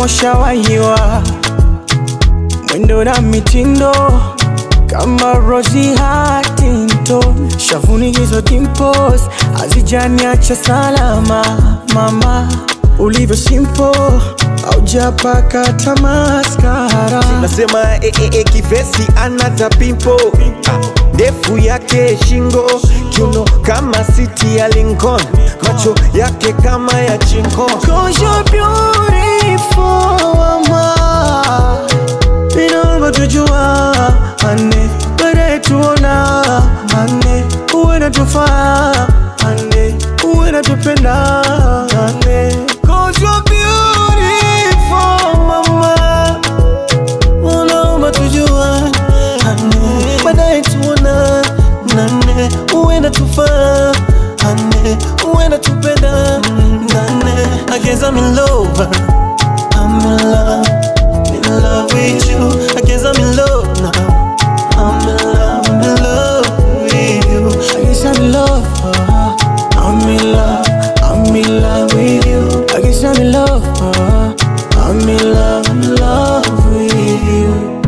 ushawahiwa mwendo na mitindo kama Rosie Huntington, shavuni hizo dimples hazijaniacha salama. Mama ulivyo simple, haujapaka tamaskara. nasema e, e, e, kivesi anata pimpo ndefu yake shingo kiuno kama siti ya Lincoln macho yake kama ya chinko Cause you're beautiful, mama. Inaomba tujua ane baadaye tuona ane uwe natufaa ane uwe natupenda ane Cause you're beautiful, mama. Unaomba tujua ane baadaye tuona nane uwe natufaa ane uwe natupenda nane I guess I'm in love I'm in love in love with you I guess I'm in love now I'm in love I'm in love with you I guess I'm in love uh, I'm in love I'm in love with you I guess I'm in love uh, I'm in love I'm in love with you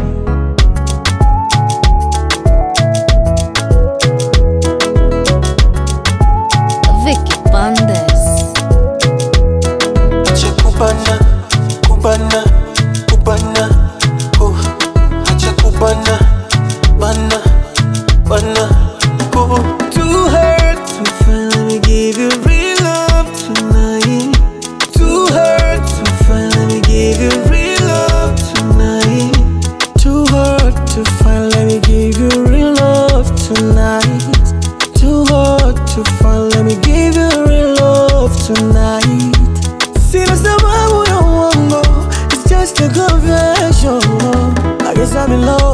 Vicky Bandes. Acha kubana, kubana, kubana, oh. Acha kubana, bana, bana, oh. Too hurt to finally give you real love tonight. Too hurt to finally give you real love tonight. Too hard to finally give you real love tonight. Too hard to finally give you real love tonight. Sina sababu ya uongo, it's just a confession. I guess I'm in love.